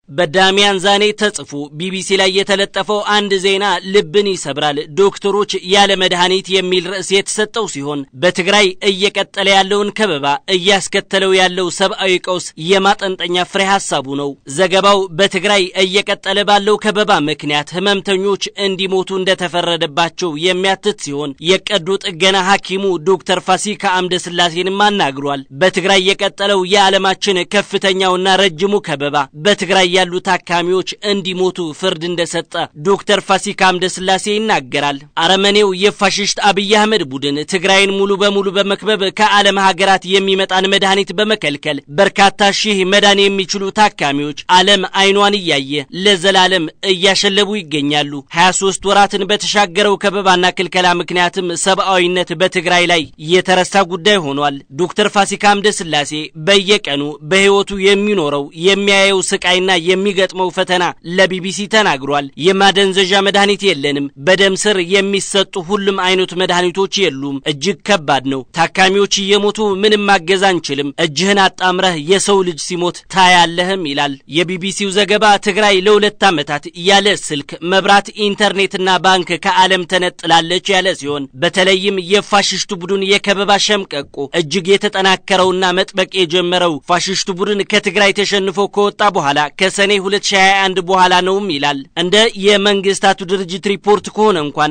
በዳሚያን ዛኔ ተጽፎ ቢቢሲ ላይ የተለጠፈው አንድ ዜና ልብን ይሰብራል። ዶክተሮች ያለ መድኃኒት የሚል ርዕስ የተሰጠው ሲሆን በትግራይ እየቀጠለ ያለውን ከበባ እያስከተለው ያለው ሰብአዊ ቀውስ የማጠንጠኛ ፍሬ ሀሳቡ ነው። ዘገባው በትግራይ እየቀጠለ ባለው ከበባ ምክንያት ህመምተኞች እንዲሞቱ እንደተፈረደባቸው የሚያትት ሲሆን የቀዶ ጥገና ሐኪሙ ዶክተር ፋሲካ አምደ ስላሴንም አናግሯል። በትግራይ የቀጠለው የዓለማችን ከፍተኛውና ረጅሙ ከበባ በትግራይ ያሉ ታካሚዎች እንዲሞቱ ፍርድ እንደሰጠ ዶክተር ፋሲካ አምደ ስላሴ ይናገራል። አረመኔው የፋሽስት አብይ አህመድ ቡድን ትግራይን ሙሉ በሙሉ በመክበብ ከዓለም ሀገራት የሚመጣን መድኃኒት በመከልከል በርካታ ሺህ መዳን የሚችሉ ታካሚዎች ዓለም አይኗን እያየ ለዘላለም እያሸለቡ ይገኛሉ። 23 ወራትን በተሻገረው ከበባና ክልከላ ምክንያትም ሰብአዊነት በትግራይ ላይ የተረሳ ጉዳይ ሆኗል። ዶክተር ፋሲካ አምደ ስላሴ በየቀኑ በሕይወቱ የሚኖረው የሚያየው ስቃይና የሚገጥመው ፈተና ለቢቢሲ ተናግሯል። የማደንዘዣ መድኃኒት የለንም። በደም ስር የሚሰጡ ሁሉም አይነት መድኃኒቶች የሉም። እጅግ ከባድ ነው። ታካሚዎች እየሞቱ ምንም ማገዝ አንችልም። እጅህን አጣምረህ የሰው ልጅ ሲሞት ታያለህም ይላል የቢቢሲው ዘገባ። ትግራይ ለሁለት ዓመታት ያለ ስልክ፣ መብራት፣ ኢንተርኔትና ባንክ ከዓለም ተነጥላለች ያለ ሲሆን በተለይም የፋሽስቱ ቡድን የከበባ ሸምቀቆ እጅግ የተጠናከረውና መጥበቅ የጀመረው ፋሽስቱ ቡድን ከትግራይ ተሸንፎ ከወጣ በኋላ ከሰኔ 2021 በኋላ ነውም ይላል። እንደ የመንግስታቱ ድርጅት ሪፖርት ከሆነ እንኳን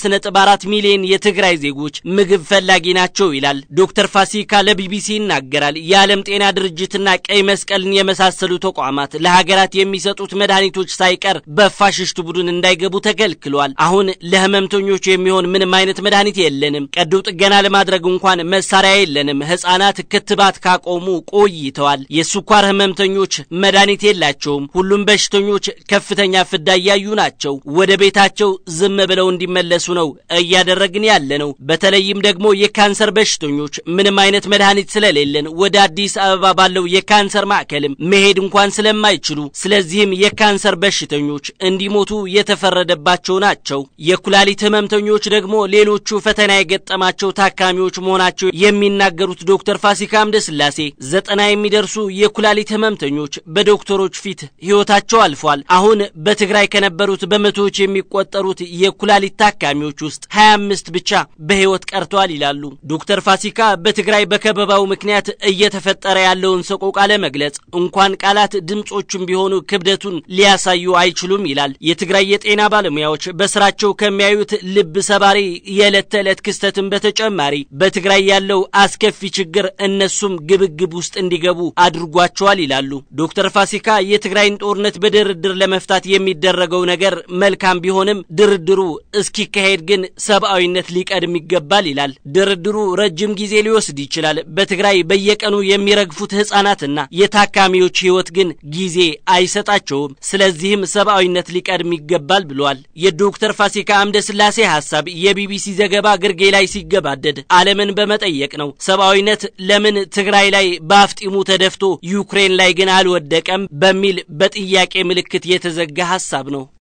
5.4 ሚሊዮን የትግራይ ዜጎች ምግብ ፈላጊ ናቸው ይላል። ዶክተር ፋሲካ ለቢቢሲ ይናገራል። የዓለም ጤና ድርጅትና ቀይ መስቀልን የመሳሰሉ ተቋማት ለሀገራት የሚሰጡት መድኃኒቶች ሳይቀር በፋሽስቱ ቡድን እንዳይገቡ ተከልክሏል። አሁን ለህመምተኞቹ የሚሆን ምንም አይነት መድኃኒት የለንም። ቀዶ ጥገና ለማድረግ እንኳን መሳሪያ የለንም። ህጻናት ክትባት ካቆሙ ቆይተዋል። የስኳር ህመምተኞች መድኃኒት የላቸውም። ሁሉም በሽተኞች ከፍተኛ ፍዳ እያዩ ናቸው። ወደ ቤታቸው ዝም ብለው እንዲመለሱ ነው እያደረግን ያለ ነው። በተለይም ደግሞ የካንሰር በሽተኞች ምንም አይነት መድኃኒት ስለሌለን ወደ አዲስ አበባ ባለው የካንሰር ማዕከልም መሄድ እንኳን ስለማይችሉ፣ ስለዚህም የካንሰር በሽተኞች እንዲሞቱ የተፈረደባቸው ናቸው። የኩላሊት ህመምተኞች ደግሞ ሌሎቹ ፈተና የገጠማቸው ታካሚዎች መሆናቸው የሚናገሩት ዶክተር ፋሲካ አምደ ስላሴ ዘጠና የሚደርሱ የኩላሊት ህመምተኞች በዶክተሮች ፊት ህይወታቸው አልፏል። አሁን በትግራይ ከነበሩት በመቶዎች የሚቆጠሩት የኩላሊት ታካሚዎች ውስጥ 25 ብቻ በህይወት ቀርተዋል ይላሉ ዶክተር ፋሲካ። በትግራይ በከበባው ምክንያት እየተፈጠረ ያለውን ሰቆቃ ለመግለጽ እንኳን ቃላት ድምፆቹም ቢሆኑ ክብደቱን ሊያሳዩ አይችሉም ይላል። የትግራይ የጤና ባለሙያዎች በስራቸው ከሚያዩት ልብ ሰባሪ የዕለት ተዕለት ክስተትን በተጨማሪ በትግራይ ያለው አስከፊ ችግር እነሱም ግብግብ ውስጥ እንዲገቡ አድርጓቸዋል ይላሉ ዶክተር ፋሲካ። የትግራይን ጦርነት በድርድር ለመፍታት የሚደረገው ነገር መልካም ቢሆንም ድርድሩ እስኪካሄድ ግን ሰብአዊነት ሊቀድም ይገባል ይላል። ድርድሩ ረጅም ጊዜ ሊወስድ ይችላል። በትግራይ በየቀኑ የሚረግፉት ህጻናትና የታካሚዎች ህይወት ግን ጊዜ አይሰጣቸውም። ስለዚህም ሰብአዊነት ሊቀድም ይገባል ብሏል። የዶክተር ፋሲካ አምደ ስላሴ ሐሳብ የቢቢሲ ዘገባ ግርጌ ላይ ሲገባደድ ዓለምን በመጠየቅ ነው። ሰብአዊነት ለምን ትግራይ ላይ በአፍጢሙ ተደፍቶ ዩክሬን ላይ ግን አልወደቀም በሚል በጥያቄ ምልክት የተዘጋ ሐሳብ ነው።